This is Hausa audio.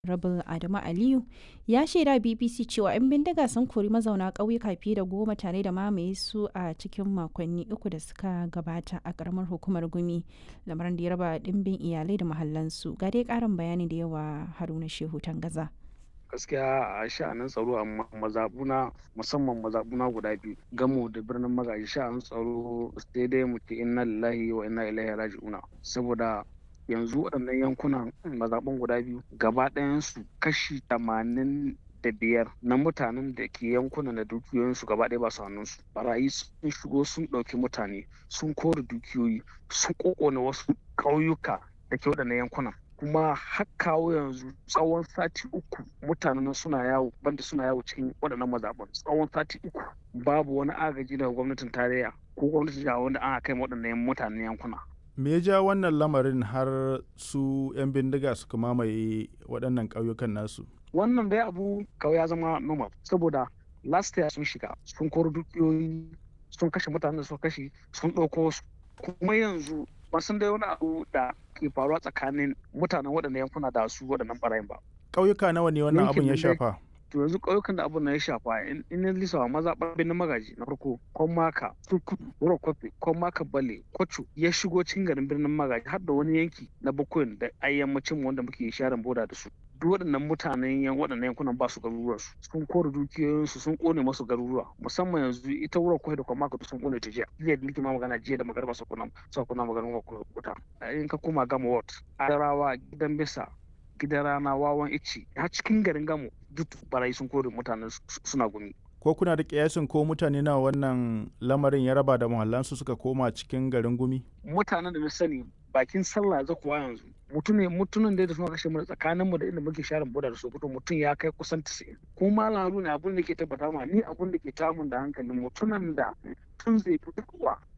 Rabul Adamu Aliyu ya shaida BBC cewa 'yan bindiga sun kori mazauna ƙauyuka fiye da goma tare da mamaye su a cikin makonni uku da suka gabata a ƙaramar hukumar Gumi, lamarin da ya raba ɗimbin iyalai da mahallansu. Ga dai ƙarin bayani da yawa Haruna Shehu Tangaza. gaskiya a sha'anin tsaro a mazabuna musamman mazabuna guda biyu gamo da birnin magaji sha'anin tsaro sai dai mu ce inna lillahi wa inna ilaihi raji'una saboda yanzu waɗannan yankunan mazaɓun guda biyu gaba ɗayansu kashi tamanin da biyar na mutanen da ke yankunan da dukiyoyinsu gaba ɗaya ba su hannunsu barayi sun shigo sun ɗauki mutane sun kore dukiyoyi sun ƙoƙona wasu ƙauyuka da ke waɗannan yankunan kuma har kawo yanzu tsawon sati uku mutanen suna yawo banda suna yawo cikin waɗannan mazaɓan tsawon sati uku babu wani agaji daga gwamnatin tarayya ko gwamnatin jiha wanda ana kai waɗannan mutanen yankuna me ya ja wannan lamarin har su 'yan bindiga suka mamaye waɗannan ƙauyukan nasu wannan dai abu kawai ya zama normal saboda last year sun shiga sun koro dukiyoyi sun kashe mutanen da suka kashe sun ɗauko su kuma yanzu ba san dai wani abu da ke faruwa tsakanin mutanen waɗannan yankuna da su waɗannan ɓarayin ba ƙauyuka nawa ne wannan abin ya shafa to yanzu ƙauyukan da abin na ya shafa in ya lisawa maza ɓarɓin na magaji na farko kon maka turkudu wuro kwafe kon maka bale kwacho ya shigo cikin garin birnin magaji har da wani yanki na bakwai da ayyammacin wanda muke sharan boda da su duk waɗannan mutanen yan waɗannan yankunan ba su garuruwa su sun kore dukiyoyinsu sun kone masu garuruwa musamman yanzu ita wurin kwai da kwamaka sun kone ta jiya jiya da nake ma magana jiya da magarba su kuna su kuna magana wuta in ka koma gama ward adarawa gidan bisa gidan rana wawan ici har cikin garin gamo duk barayi sun kore mutanen suna gumi ko kuna da kiyasin ko mutane na wannan lamarin ya raba da muhallansu suka koma cikin garin gumi mutanen da na sani bakin sallah za kuwa yanzu mutum ne mutumin da suna kashe mu tsakanin mu da inda muke sharin boda da sokoto mutum ya kai kusan 90 ko malam haruna abin da ke tabbata ma ni abin da ke tamun da hankalin mutumin da tun zai fitowa